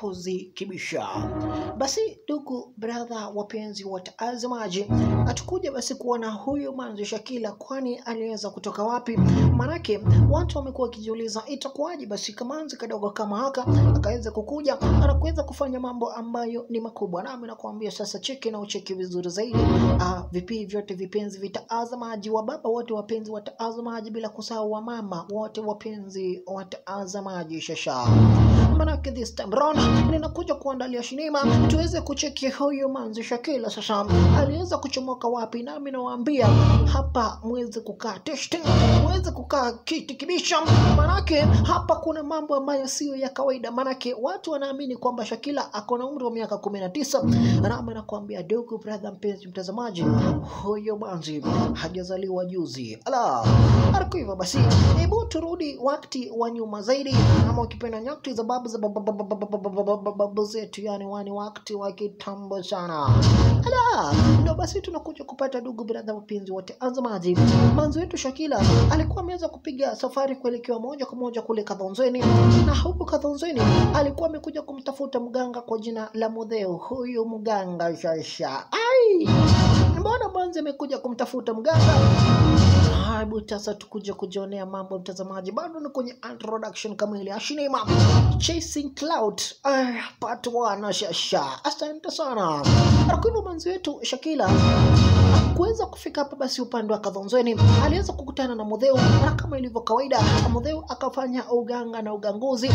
mapozi kibisha. Basi ndugu brother, wapenzi watazamaji, hatukuja basi kuona huyu manzi Shakila, kwani aliweza kutoka wapi? Manake watu wamekuwa wakijiuliza itakuwaje basi kamanzi kadogo kama haka akaweza kukuja anakuweza kufanya mambo ambayo ni makubwa. Nami nakwambia sasa, cheki na ucheki vizuri zaidi. Ah, vipi vyote vipenzi vitazamaji, wa baba wote wapenzi watazamaji, bila kusahau wa mama wote wapenzi watazamaji, shasha manake this time round ninakuja kuandalia sinema tuweze kucheki huyu manzi Shakila sasa aliweza kuchomoka wapi, nami nawaambia hapa mweze kukaa teshte, mweze kukaa kiti kibisha, manake hapa kuna mambo ambayo siyo ya kawaida, manake watu wanaamini kwamba Shakila ako na umri wa miaka kumi na tisa nami nakwambia ndugu brother, mpenzi mtazamaji, huyo manzi hajazaliwa juzi. Ala, ariko hivyo basi, hebu turudi wakati wa nyuma zaidi, ama ukipenda nyakati za babu za babu- babu- babu- babu- babu- babu- babu zetu, yani wani wakati wa kitambo sana. Ala, ndo basi tunakuja kupata ndugu brother, wapenzi wote azamaji, manzi wetu Shakila alikuwa ameweza kupiga safari kuelekea moja kwa moja kule Kadhonzweni, na huku Kadhonzweni alikuwa amekuja kumtafuta mganga kwa jina la Mudheu. Huyu mganga shasha, ai, mbona mwanzi amekuja kumtafuta mganga? Hebu sasa tukuja kujionea mambo mtazamaji, bado ni kwenye introduction kamili ya sinema Chasing Cloud ah, part 1 shasha. Asante sana. Kwa hivyo mwanzi wetu Shakila kuweza kufika hapa basi upande wa Kadhonzweni aliweza kukutana na Mudheu, na kama ilivyo kawaida Mudheu akafanya uganga na uganguzi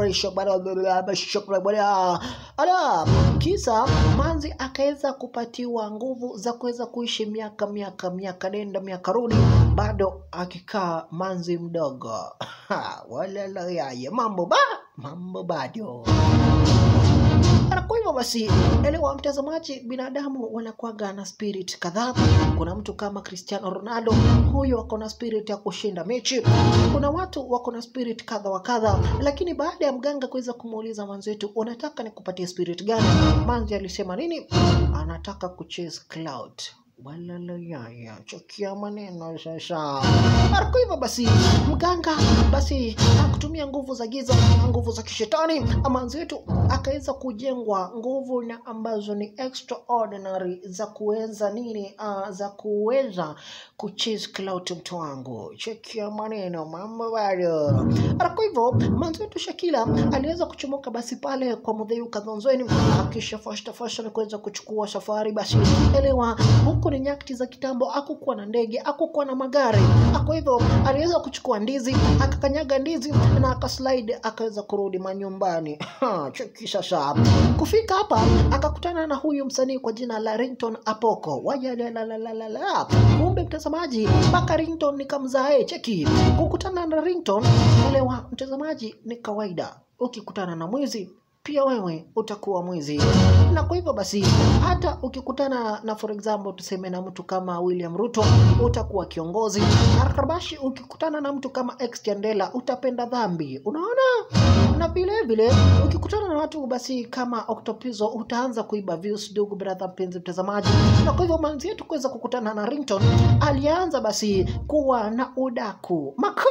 ala kisa manzi akaweza kupatiwa nguvu za kuweza kuishi miaka miaka miaka nenda miaka rudi, bado akikaa manzi mdogo Ha, walala yaye mambo ba mambo bado na kwa hivyo basi, elewa mtazamaji, binadamu wanakuwaga na spirit kadhaa. Kuna mtu kama Cristiano Ronaldo, huyo ako na spirit ya kushinda mechi. Kuna watu wako na spirit kadha wa kadha, lakini baada ya mganga kuweza kumuuliza manzi wetu, unataka nikupatie spirit gani? Manzi alisema nini? Anataka kuchase cloud walalayaya chokia maneno sasa. Kwa hivyo basi, mganga basi akutumia nguvu za giza, nguvu za kishetani, amanzi wetu akaweza kujengwa nguvu na ambazo ni extraordinary za kuweza nini, uh, za kuweza kuchase clout mtu wangu, chekia maneno mambo bado. Kwa hivyo manzi wetu Shakila aliweza kuchomoka basi pale kwa Mudheu Kadhonzweni, akisha fashta fasha na kuweza kuchukua safari. Basi elewa huku ni nyakati za kitambo, hakukuwa na ndege, hakukuwa na magari. Kwa hivyo aliweza kuchukua ndizi, akakanyaga ndizi na akaslide, akaweza kurudi manyumbani. Ha, Cheki sasa, kufika hapa akakutana na huyu msanii kwa jina la Rington Apoko. Wajalalalala, kumbe mtazamaji, mpaka Rington nikamzae. Cheki, kukutana na Rington, elewa mtazamaji, ni kawaida. Ukikutana na mwizi pia wewe utakuwa mwizi. Na kwa hivyo basi, hata ukikutana na for example, tuseme na mtu kama William Ruto utakuwa kiongozi. Arabashi, ukikutana na mtu kama ex Chandela utapenda dhambi, unaona. Na vile vile ukikutana na watu basi kama Octopizzo utaanza kuiba views, ndugu brother, mpenzi mtazamaji. Na kwa hivyo manzi yetu kuweza kukutana na Rington, alianza basi kuwa na udaku mako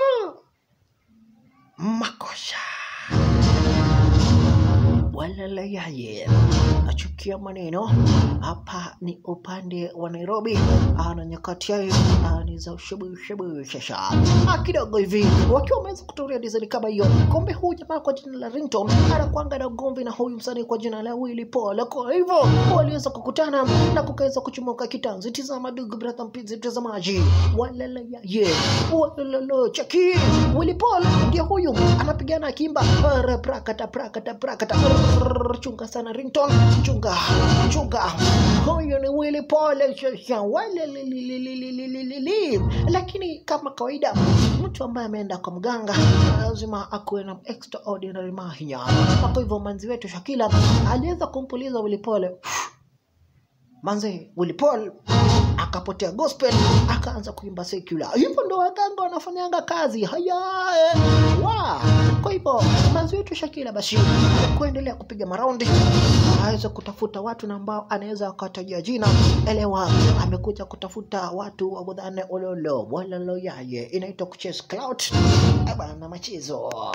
makosha walala yaye achukia maneno hapa ni upande wa Nairobi ana nyakati yayo ah, ni za ushebu shasha ah, kidogo hivi wakiwa wameweza kutoria design kama hiyo. Kumbe huyu jamaa kwa jina la Rington anakuanga na ugomvi na huyu msanii kwa jina la Willy Paul. Kwa hivyo waliweza kukutana na kukaweza kuchomoka kitanzi. Tizama ndugu brother, mpenzi mtazamaji, walala yaye walala cheki Willy Paul ndio huyu anapigana akimba "Ara, prakata prakata prakata Rrrr, chunga sana Rington chunga chunga huyu ni Willy Paul shasha walelelelelelelelele. lakini kama kawaida mtu ambaye ameenda kwa mganga lazima akuwe na extraordinary mahia kwa hivyo manzi wetu Shakila aliweza kumpuliza Willy Paul manze Willy Paul akapotea gospel akaanza kuimba secular. Hivyo ndo waganga wanafanyanga kazi haya eh, wa kwa hivyo manzi wetu Shakila basi kuendelea kupiga maraundi aweze kutafuta watu na ambao anaweza akatajia jina. Elewa, amekuja kutafuta watu wa budhane ololo walalo yaye inaitwa kuchase clout bana machezo